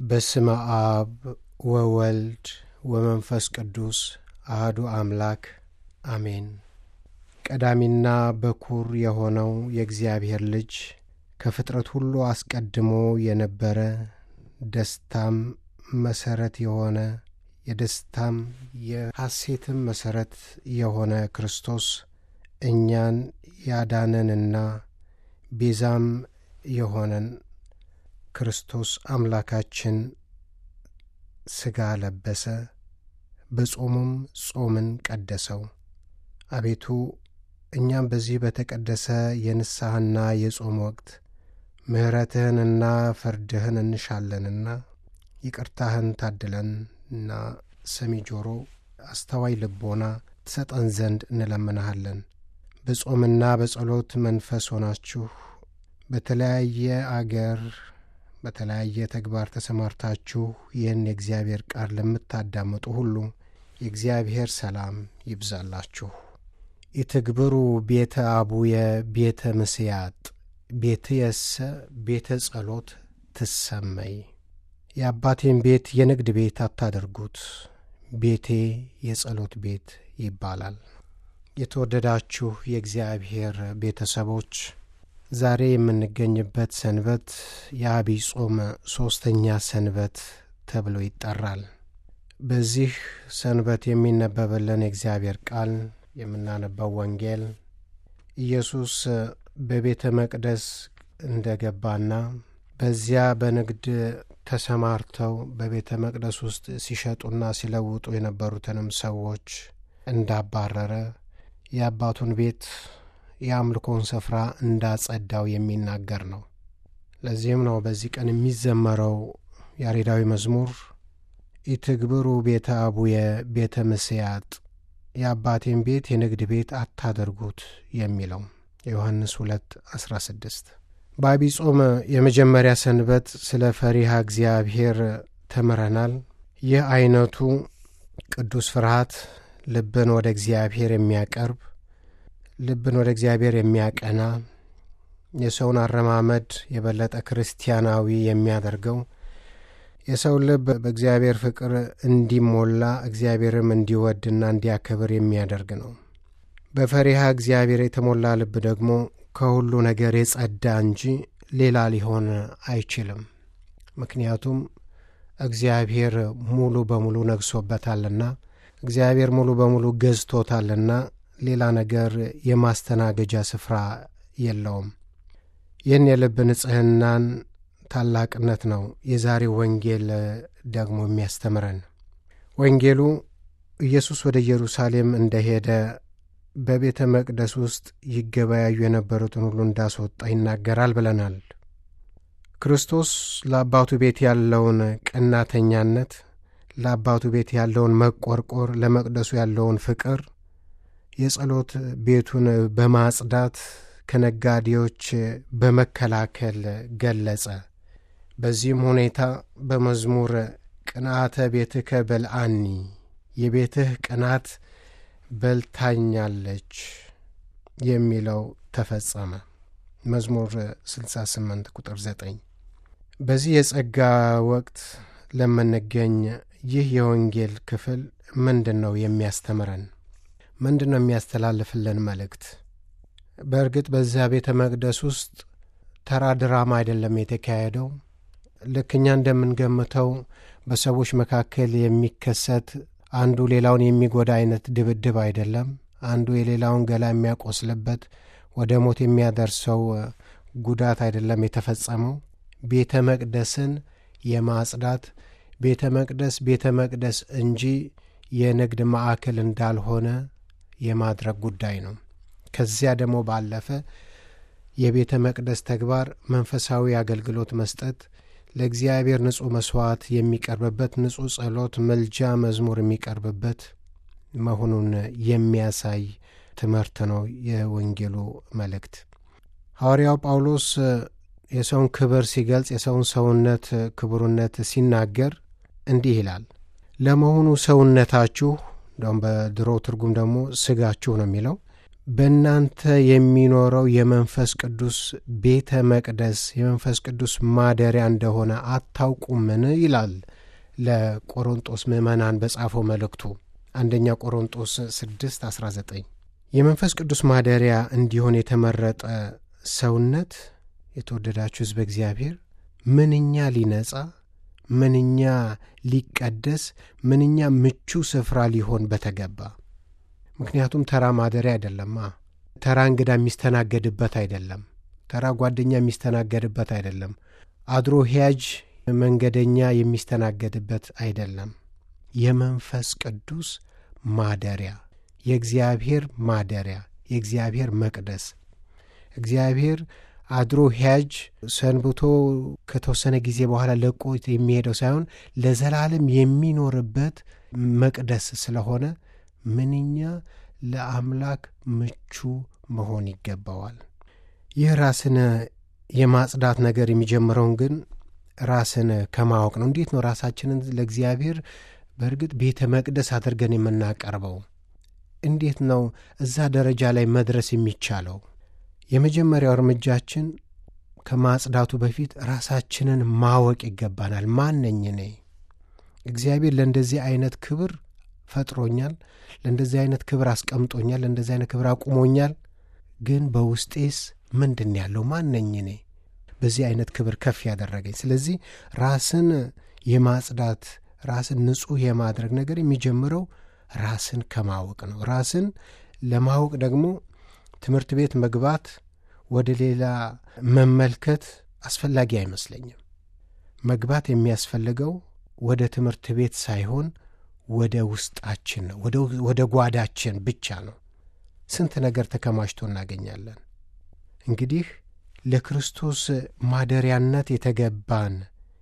በስመ አብ ወወልድ ወመንፈስ ቅዱስ አህዱ አምላክ አሜን። ቀዳሚና በኩር የሆነው የእግዚአብሔር ልጅ ከፍጥረት ሁሉ አስቀድሞ የነበረ ደስታም መሰረት የሆነ የደስታም የሐሴትም መሰረት የሆነ ክርስቶስ እኛን ያዳነንና ቤዛም የሆነን ክርስቶስ አምላካችን ሥጋ ለበሰ፣ በጾሙም ጾምን ቀደሰው። አቤቱ እኛም በዚህ በተቀደሰ የንስሐና የጾም ወቅት ምሕረትህንና ፍርድህን እንሻለንና ይቅርታህን ታድለንና ሰሚ ጆሮ አስተዋይ ልቦና ትሰጠን ዘንድ እንለምንሃለን። በጾምና በጸሎት መንፈስ ሆናችሁ በተለያየ አገር በተለያየ ተግባር ተሰማርታችሁ ይህን የእግዚአብሔር ቃል ለምታዳምጡ ሁሉ የእግዚአብሔር ሰላም ይብዛላችሁ። ኢትግብሩ ቤተ አቡየ ቤተ ምስያጥ ቤትየሰ ቤተ ጸሎት ትሰመይ። የአባቴን ቤት የንግድ ቤት አታደርጉት፣ ቤቴ የጸሎት ቤት ይባላል። የተወደዳችሁ የእግዚአብሔር ቤተሰቦች ዛሬ የምንገኝበት ሰንበት የአብይ ጾም ሦስተኛ ሰንበት ተብሎ ይጠራል። በዚህ ሰንበት የሚነበብልን የእግዚአብሔር ቃል የምናነባው ወንጌል ኢየሱስ በቤተ መቅደስ እንደ ገባና በዚያ በንግድ ተሰማርተው በቤተ መቅደስ ውስጥ ሲሸጡና ሲለውጡ የነበሩትንም ሰዎች እንዳባረረ የአባቱን ቤት የአምልኮን ስፍራ እንዳጸዳው የሚናገር ነው። ለዚህም ነው በዚህ ቀን የሚዘመረው ያሬዳዊ መዝሙር ኢትግብሩ ቤተ አቡየ ቤተ ምስያጥ የአባቴን ቤት የንግድ ቤት አታደርጉት የሚለው የዮሐንስ 2 16 በአብይ ጾም የመጀመሪያ ሰንበት ስለ ፈሪሃ እግዚአብሔር ተምረናል። ይህ አይነቱ ቅዱስ ፍርሃት ልብን ወደ እግዚአብሔር የሚያቀርብ ልብን ወደ እግዚአብሔር የሚያቀና የሰውን አረማመድ የበለጠ ክርስቲያናዊ የሚያደርገው የሰው ልብ በእግዚአብሔር ፍቅር እንዲሞላ እግዚአብሔርም እንዲወድና እንዲያከብር የሚያደርግ ነው። በፈሪሃ እግዚአብሔር የተሞላ ልብ ደግሞ ከሁሉ ነገር የጸዳ እንጂ ሌላ ሊሆን አይችልም። ምክንያቱም እግዚአብሔር ሙሉ በሙሉ ነግሶበታልና፣ እግዚአብሔር ሙሉ በሙሉ ገዝቶታልና ሌላ ነገር የማስተናገጃ ስፍራ የለውም። ይህን የልብ ንጽሕናን ታላቅነት ነው የዛሬው ወንጌል ደግሞ የሚያስተምረን። ወንጌሉ ኢየሱስ ወደ ኢየሩሳሌም እንደሄደ በቤተ መቅደስ ውስጥ ይገበያዩ የነበሩትን ሁሉ እንዳስወጣ ይናገራል ብለናል። ክርስቶስ ለአባቱ ቤት ያለውን ቀናተኛነት፣ ለአባቱ ቤት ያለውን መቆርቆር፣ ለመቅደሱ ያለውን ፍቅር የጸሎት ቤቱን በማጽዳት ከነጋዴዎች በመከላከል ገለጸ። በዚህም ሁኔታ በመዝሙር ቅንዓተ ቤትከ በልአኒ የቤትህ ቅናት በልታኛለች የሚለው ተፈጸመ። መዝሙር 68 ቁጥር 9። በዚህ የጸጋ ወቅት ለምንገኝ ይህ የወንጌል ክፍል ምንድን ነው የሚያስተምረን? ምንድን ነው የሚያስተላልፍልን መልእክት? በእርግጥ በዚያ ቤተ መቅደስ ውስጥ ተራ ድራማ አይደለም የተካሄደው። ልክ እኛ እንደምንገምተው በሰዎች መካከል የሚከሰት አንዱ ሌላውን የሚጎዳ አይነት ድብድብ አይደለም። አንዱ የሌላውን ገላ የሚያቆስልበት ወደ ሞት የሚያደርሰው ጉዳት አይደለም የተፈጸመው። ቤተ መቅደስን የማጽዳት ቤተ መቅደስ ቤተ መቅደስ እንጂ የንግድ ማዕከል እንዳልሆነ የማድረግ ጉዳይ ነው። ከዚያ ደግሞ ባለፈ የቤተ መቅደስ ተግባር መንፈሳዊ አገልግሎት መስጠት፣ ለእግዚአብሔር ንጹሕ መሥዋዕት የሚቀርብበት፣ ንጹሕ ጸሎት፣ መልጃ፣ መዝሙር የሚቀርብበት መሆኑን የሚያሳይ ትምህርት ነው የወንጌሉ መልእክት። ሐዋርያው ጳውሎስ የሰውን ክብር ሲገልጽ የሰውን ሰውነት ክቡርነት ሲናገር እንዲህ ይላል። ለመሆኑ ሰውነታችሁ እንደውም በድሮ ትርጉም ደግሞ ስጋችሁ ነው የሚለው በእናንተ የሚኖረው የመንፈስ ቅዱስ ቤተ መቅደስ የመንፈስ ቅዱስ ማደሪያ እንደሆነ አታውቁምን? ይላል ለቆሮንጦስ ምዕመናን በጻፈው መልእክቱ አንደኛ ቆሮንጦስ 6 19 የመንፈስ ቅዱስ ማደሪያ እንዲሆን የተመረጠ ሰውነት የተወደዳችሁ ሕዝበ እግዚአብሔር ምንኛ ሊነጻ ምንኛ ሊቀደስ ምንኛ ምቹ ስፍራ ሊሆን በተገባ ምክንያቱም ተራ ማደሪያ አይደለማ ተራ እንግዳ የሚስተናገድበት አይደለም ተራ ጓደኛ የሚስተናገድበት አይደለም አድሮ ሂያጅ መንገደኛ የሚስተናገድበት አይደለም የመንፈስ ቅዱስ ማደሪያ የእግዚአብሔር ማደሪያ የእግዚአብሔር መቅደስ እግዚአብሔር አድሮ ሂያጅ ሰንብቶ ከተወሰነ ጊዜ በኋላ ለቆ የሚሄደው ሳይሆን ለዘላለም የሚኖርበት መቅደስ ስለሆነ ምንኛ ለአምላክ ምቹ መሆን ይገባዋል። ይህ ራስን የማጽዳት ነገር የሚጀምረውን ግን ራስን ከማወቅ ነው። እንዴት ነው ራሳችንን ለእግዚአብሔር በእርግጥ ቤተ መቅደስ አድርገን የምናቀርበው? እንዴት ነው እዛ ደረጃ ላይ መድረስ የሚቻለው? የመጀመሪያው እርምጃችን ከማጽዳቱ በፊት ራሳችንን ማወቅ ይገባናል። ማን ነኝ እኔ? እግዚአብሔር ለእንደዚህ አይነት ክብር ፈጥሮኛል። ለእንደዚህ አይነት ክብር አስቀምጦኛል። ለእንደዚህ አይነት ክብር አቁሞኛል። ግን በውስጤስ ምንድን ያለው? ማን ነኝ እኔ በዚህ አይነት ክብር ከፍ ያደረገኝ? ስለዚህ ራስን የማጽዳት ራስን ንጹሕ የማድረግ ነገር የሚጀምረው ራስን ከማወቅ ነው። ራስን ለማወቅ ደግሞ ትምህርት ቤት መግባት፣ ወደ ሌላ መመልከት አስፈላጊ አይመስለኝም። መግባት የሚያስፈልገው ወደ ትምህርት ቤት ሳይሆን ወደ ውስጣችን ነው፣ ወደ ጓዳችን ብቻ ነው። ስንት ነገር ተከማችቶ እናገኛለን። እንግዲህ ለክርስቶስ ማደሪያነት የተገባን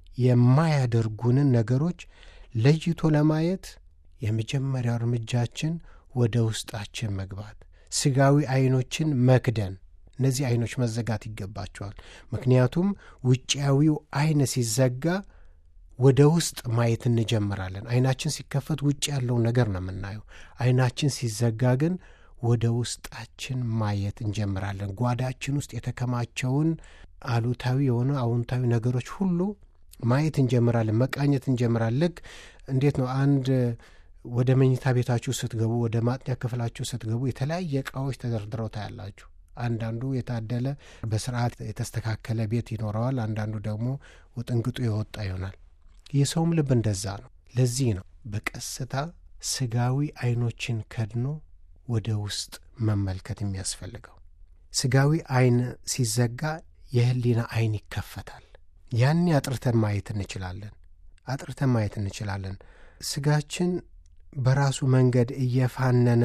የማያደርጉንን ነገሮች ለይቶ ለማየት የመጀመሪያው እርምጃችን ወደ ውስጣችን መግባት፣ ስጋዊ ዐይኖችን መክደን። እነዚህ ዐይኖች መዘጋት ይገባቸዋል። ምክንያቱም ውጫዊው ዐይን ሲዘጋ ወደ ውስጥ ማየት እንጀምራለን። ዐይናችን ሲከፈት ውጭ ያለውን ነገር ነው የምናየው። ዐይናችን ሲዘጋ ግን ወደ ውስጣችን ማየት እንጀምራለን። ጓዳችን ውስጥ የተከማቸውን አሉታዊ የሆነ አዎንታዊ ነገሮች ሁሉ ማየት እንጀምራለን፣ መቃኘት እንጀምራለን። ልክ እንዴት ነው አንድ ወደ መኝታ ቤታችሁ ስትገቡ፣ ወደ ማጥኛ ክፍላችሁ ስትገቡ የተለያየ ዕቃዎች ተደርድረው ታያላችሁ። አንዳንዱ የታደለ በስርዓት የተስተካከለ ቤት ይኖረዋል። አንዳንዱ ደግሞ ውጥንቅጡ የወጣ ይሆናል። የሰውም ልብ እንደዛ ነው። ለዚህ ነው በቀስታ ስጋዊ ዐይኖችን ከድኖ ወደ ውስጥ መመልከት የሚያስፈልገው። ስጋዊ ዐይን ሲዘጋ የህሊና ዐይን ይከፈታል። ያኔ አጥርተን ማየት እንችላለን። አጥርተን ማየት እንችላለን። ስጋችን በራሱ መንገድ እየፋነነ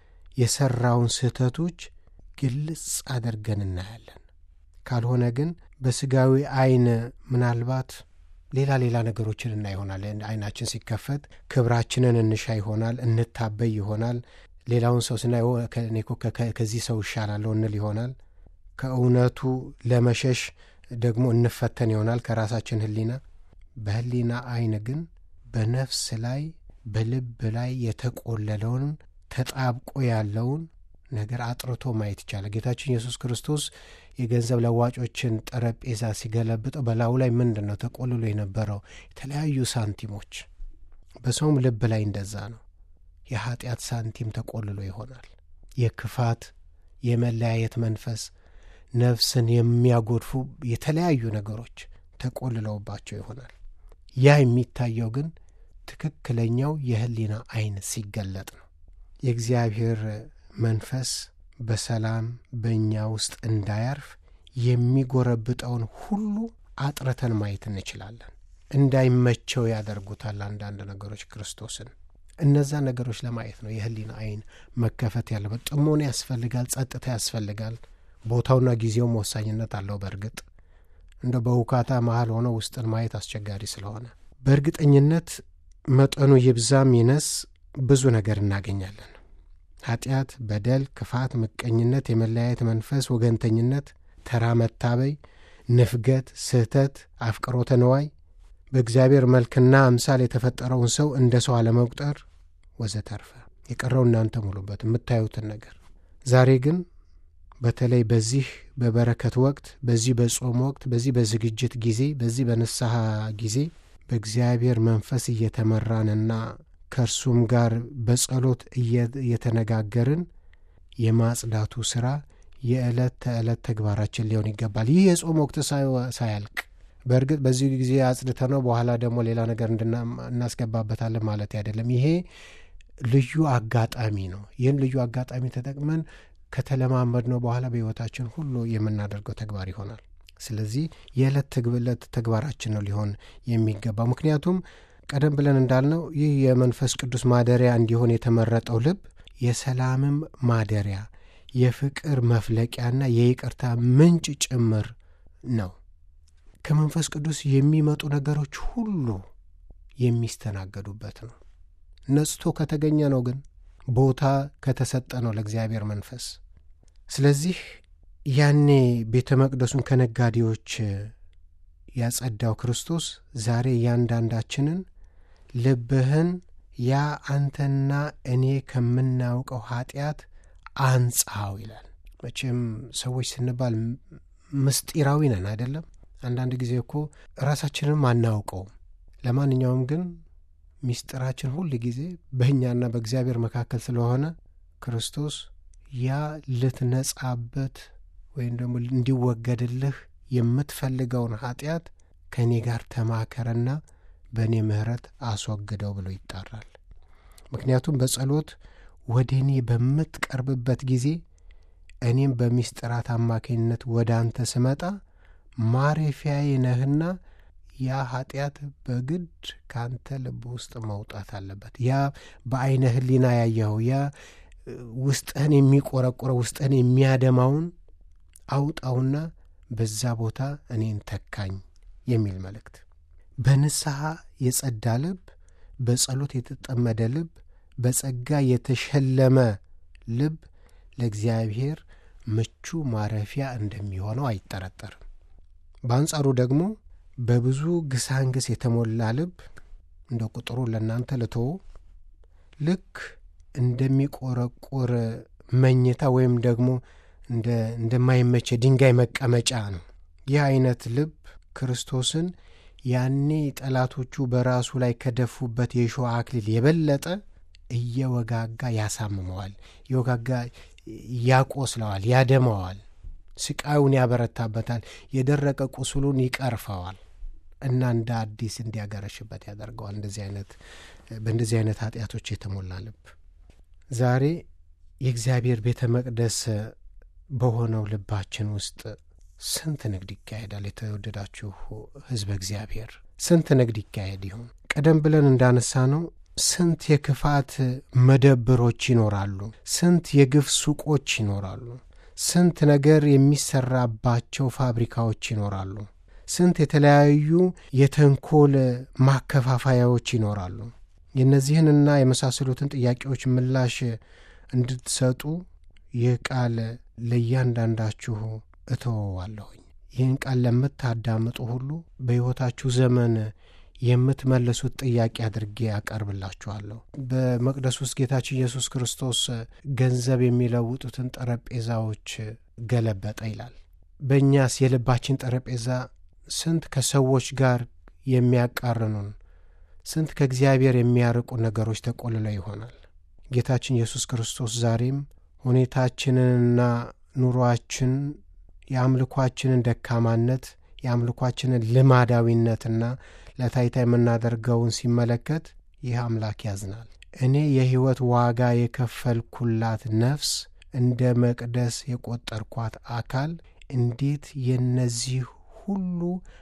የሠራውን ስህተቶች ግልጽ አድርገን እናያለን። ካልሆነ ግን በስጋዊ ዐይን ምናልባት ሌላ ሌላ ነገሮችን እና ይሆናል። ዐይናችን ሲከፈት ክብራችንን እንሻ ይሆናል፣ እንታበይ ይሆናል። ሌላውን ሰው ስናይ እኔ እኮ ከዚህ ሰው እሻላለሁ እንል ይሆናል። ከእውነቱ ለመሸሽ ደግሞ እንፈተን ይሆናል ከራሳችን ህሊና። በህሊና ዐይን ግን በነፍስ ላይ በልብ ላይ የተቆለለውን ተጣብቆ ያለውን ነገር አጥርቶ ማየት ይቻላል። ጌታችን ኢየሱስ ክርስቶስ የገንዘብ ለዋጮችን ጠረጴዛ ሲገለብጠው በላዩ ላይ ምንድን ነው ተቆልሎ የነበረው? የተለያዩ ሳንቲሞች። በሰውም ልብ ላይ እንደዛ ነው። የኀጢአት ሳንቲም ተቆልሎ ይሆናል። የክፋት የመለያየት መንፈስ፣ ነፍስን የሚያጎድፉ የተለያዩ ነገሮች ተቆልለውባቸው ይሆናል። ያ የሚታየው ግን ትክክለኛው የህሊና ዐይን ሲገለጥ ነው። የእግዚአብሔር መንፈስ በሰላም በእኛ ውስጥ እንዳያርፍ የሚጎረብጠውን ሁሉ አጥርተን ማየት እንችላለን። እንዳይመቸው ያደርጉታል አንዳንድ ነገሮች ክርስቶስን። እነዛ ነገሮች ለማየት ነው የህሊና ዐይን መከፈት ያለበት። ጥሞና ያስፈልጋል፣ ጸጥታ ያስፈልጋል። ቦታውና ጊዜውም ወሳኝነት አለው። በእርግጥ እንደ በውካታ መሀል ሆነው ውስጥን ማየት አስቸጋሪ ስለሆነ በእርግጠኝነት መጠኑ ይብዛም ይነስ ብዙ ነገር እናገኛለን። ኃጢአት፣ በደል፣ ክፋት፣ ምቀኝነት፣ የመለያየት መንፈስ፣ ወገንተኝነት፣ ተራ መታበይ፣ ንፍገት፣ ስህተት፣ አፍቅሮተ ነዋይ፣ በእግዚአብሔር መልክና አምሳል የተፈጠረውን ሰው እንደ ሰው አለመቁጠር ወዘተርፈ። የቀረው እናንተ ሙሉበት የምታዩትን ነገር ዛሬ ግን በተለይ በዚህ በበረከት ወቅት፣ በዚህ በጾም ወቅት፣ በዚህ በዝግጅት ጊዜ፣ በዚህ በንስሐ ጊዜ በእግዚአብሔር መንፈስ እየተመራንና ከእርሱም ጋር በጸሎት እየተነጋገርን የማጽዳቱ ሥራ የዕለት ተዕለት ተግባራችን ሊሆን ይገባል። ይህ የጾም ወቅት ሳያልቅ በእርግጥ በዚህ ጊዜ አጽድተ ነው በኋላ ደግሞ ሌላ ነገር እናስገባበታለን ማለት አይደለም። ይሄ ልዩ አጋጣሚ ነው። ይህን ልዩ አጋጣሚ ተጠቅመን ከተለማመድ ነው በኋላ በሕይወታችን ሁሉ የምናደርገው ተግባር ይሆናል። ስለዚህ የዕለት ትግብለት ተግባራችን ነው ሊሆን የሚገባው። ምክንያቱም ቀደም ብለን እንዳልነው ይህ የመንፈስ ቅዱስ ማደሪያ እንዲሆን የተመረጠው ልብ የሰላምም ማደሪያ የፍቅር መፍለቂያና የይቅርታ ምንጭ ጭምር ነው። ከመንፈስ ቅዱስ የሚመጡ ነገሮች ሁሉ የሚስተናገዱበት ነው። ነጽቶ ከተገኘ ነው ግን ቦታ ከተሰጠ ነው ለእግዚአብሔር መንፈስ። ስለዚህ ያኔ ቤተ መቅደሱን ከነጋዴዎች ያጸዳው ክርስቶስ ዛሬ እያንዳንዳችንን ልብህን ያ አንተና እኔ ከምናውቀው ኃጢአት አንጻው ይላል። መቼም ሰዎች ስንባል ምስጢራዊ ነን አይደለም። አንዳንድ ጊዜ እኮ ራሳችንም አናውቀውም። ለማንኛውም ግን ምስጢራችን ሁል ጊዜ በእኛና በእግዚአብሔር መካከል ስለሆነ ክርስቶስ ያ ልትነጻበት ወይም ደግሞ እንዲወገድልህ የምትፈልገውን ኃጢአት ከእኔ ጋር ተማከረና በእኔ ምሕረት አስወግደው ብሎ ይጣራል። ምክንያቱም በጸሎት ወደ እኔ በምትቀርብበት ጊዜ እኔም በሚስጥራት አማካኝነት ወደ አንተ ስመጣ ማረፊያዬ ነህና ያ ኃጢአት በግድ ከአንተ ልብ ውስጥ መውጣት አለበት። ያ በዐይነ ሕሊና ያየኸው ያ ውስጥህን የሚቆረቁረው ውስጥህን የሚያደማውን አውጣውና በዛ ቦታ እኔን ተካኝ የሚል መልእክት። በንስሐ የጸዳ ልብ፣ በጸሎት የተጠመደ ልብ፣ በጸጋ የተሸለመ ልብ ለእግዚአብሔር ምቹ ማረፊያ እንደሚሆነው አይጠረጠርም። በአንጻሩ ደግሞ በብዙ ግሳንግስ የተሞላ ልብ እንደ ቁጥሩ ለእናንተ ልተው ልክ እንደሚቆረቁር መኝታ ወይም ደግሞ እንደማይመች ድንጋይ መቀመጫ ነው። ይህ አይነት ልብ ክርስቶስን ያኔ ጠላቶቹ በራሱ ላይ ከደፉበት የእሾህ አክሊል የበለጠ እየወጋጋ ያሳምመዋል፣ እየወጋጋ ያቆስለዋል፣ ያደመዋል፣ ስቃዩን ያበረታበታል፣ የደረቀ ቁስሉን ይቀርፈዋል እና እንደ አዲስ እንዲያገረሽበት ያደርገዋል። እንደዚህ አይነት በእንደዚህ አይነት ኃጢአቶች የተሞላ ልብ ዛሬ የእግዚአብሔር ቤተ መቅደስ በሆነው ልባችን ውስጥ ስንት ንግድ ይካሄዳል? የተወደዳችሁ ሕዝበ እግዚአብሔር ስንት ንግድ ይካሄድ ይሆን? ቀደም ብለን እንዳነሳ ነው ስንት የክፋት መደብሮች ይኖራሉ። ስንት የግፍ ሱቆች ይኖራሉ። ስንት ነገር የሚሰራባቸው ፋብሪካዎች ይኖራሉ። ስንት የተለያዩ የተንኮል ማከፋፈያዎች ይኖራሉ። የእነዚህንና የመሳሰሉትን ጥያቄዎች ምላሽ እንድትሰጡ ይህ ቃል ለእያንዳንዳችሁ እተወዋለሁኝ። ይህን ቃል ለምታዳምጡ ሁሉ በሕይወታችሁ ዘመን የምትመልሱት ጥያቄ አድርጌ አቀርብላችኋለሁ። በመቅደስ ውስጥ ጌታችን ኢየሱስ ክርስቶስ ገንዘብ የሚለውጡትን ጠረጴዛዎች ገለበጠ ይላል። በእኛስ የልባችን ጠረጴዛ ስንት ከሰዎች ጋር የሚያቃርኑን፣ ስንት ከእግዚአብሔር የሚያርቁ ነገሮች ተቆልለው ይሆናል። ጌታችን ኢየሱስ ክርስቶስ ዛሬም ሁኔታችንንና ኑሮአችን የአምልኳችንን ደካማነት የአምልኳችንን ልማዳዊነትና ለታይታ የምናደርገውን ሲመለከት ይህ አምላክ ያዝናል። እኔ የሕይወት ዋጋ የከፈልኩላት ነፍስ እንደ መቅደስ የቆጠርኳት አካል እንዴት የነዚህ ሁሉ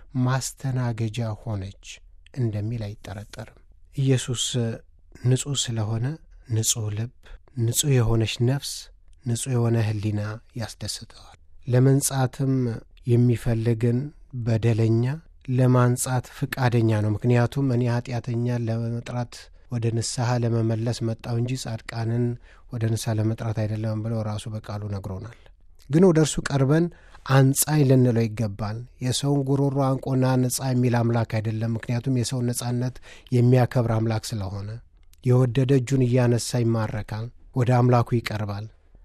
ማስተናገጃ ሆነች እንደሚል አይጠረጠርም። ኢየሱስ ንጹሕ ስለሆነ ንጹሕ ልብ፣ ንጹሕ የሆነች ነፍስ፣ ንጹሕ የሆነ ሕሊና ያስደስተዋል። ለመንጻትም የሚፈልግን በደለኛ ለማንጻት ፍቃደኛ ነው። ምክንያቱም እኔ ኃጢአተኛ ለመጥራት ወደ ንስሐ ለመመለስ መጣው እንጂ ጻድቃንን ወደ ንስሐ ለመጥራት አይደለም ብለው ራሱ በቃሉ ነግሮናል። ግን ወደ እርሱ ቀርበን አንጻኝ ልንለው ይገባል። የሰውን ጉሮሮ አንቆና ነጻ የሚል አምላክ አይደለም። ምክንያቱም የሰውን ነጻነት የሚያከብር አምላክ ስለሆነ የወደደ እጁን እያነሳ ይማረካል፣ ወደ አምላኩ ይቀርባል።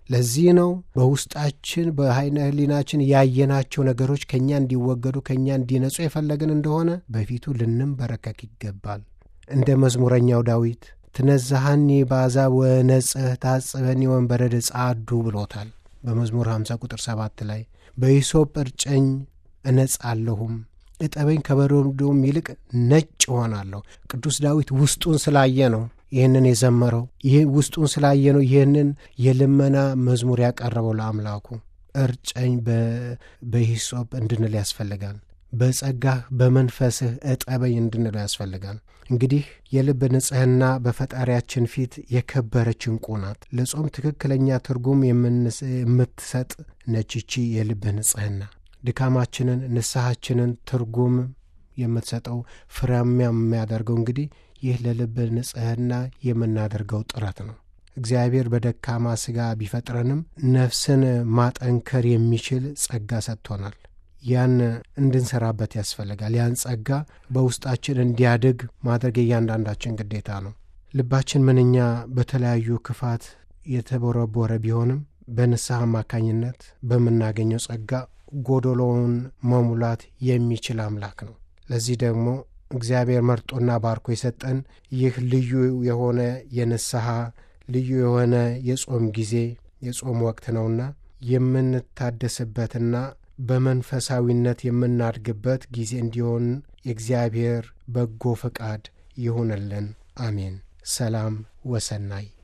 ለዚህ ነው በውስጣችን በኃይለ ሕሊናችን ያየናቸው ነገሮች ከእኛ እንዲወገዱ ከእኛ እንዲነጹ የፈለግን እንደሆነ በፊቱ ልንንበረከክ ይገባል። እንደ መዝሙረኛው ዳዊት ትነዛሃኒ በአሕዛብ ወነጽህ ታጽበኒ ወንበረድ ጻዱ ብሎታል በመዝሙር 50 ቁጥር 7 ላይ በሂሶጵ እርጨኝ እነጻለሁም እጠበኝ ከበረዶም ይልቅ ነጭ እሆናለሁ። ቅዱስ ዳዊት ውስጡን ስላየ ነው ይህንን የዘመረው። ይህ ውስጡን ስላየ ነው ይህንን የልመና መዝሙር ያቀረበው ለአምላኩ። እርጨኝ በሂሶጵ እንድንል ያስፈልጋል። በጸጋህ በመንፈስህ እጠበኝ እንድንለው ያስፈልጋል። እንግዲህ የልብ ንጽሕና በፈጣሪያችን ፊት የከበረች ዕንቁ ናት። ለጾም ትክክለኛ ትርጉም የምትሰጥ ነችቺ የልብ ንጽሕና ድካማችንን፣ ንስሐችንን ትርጉም የምትሰጠው ፍሬያማ የሚያደርገው እንግዲህ ይህ ለልብ ንጽሕና የምናደርገው ጥረት ነው። እግዚአብሔር በደካማ ሥጋ ቢፈጥረንም ነፍስን ማጠንከር የሚችል ጸጋ ሰጥቶናል። ያን እንድንሰራበት ያስፈልጋል። ያን ጸጋ በውስጣችን እንዲያድግ ማድረግ የእያንዳንዳችን ግዴታ ነው። ልባችን ምንኛ በተለያዩ ክፋት የተቦረቦረ ቢሆንም በንስሐ አማካኝነት በምናገኘው ጸጋ ጎዶሎውን መሙላት የሚችል አምላክ ነው። ለዚህ ደግሞ እግዚአብሔር መርጦና ባርኮ የሰጠን ይህ ልዩ የሆነ የንስሐ ልዩ የሆነ የጾም ጊዜ የጾም ወቅት ነውና የምንታደስበትና በመንፈሳዊነት የምናድግበት ጊዜ እንዲሆን የእግዚአብሔር በጎ ፈቃድ ይሁንልን። አሜን። ሰላም ወሰናይ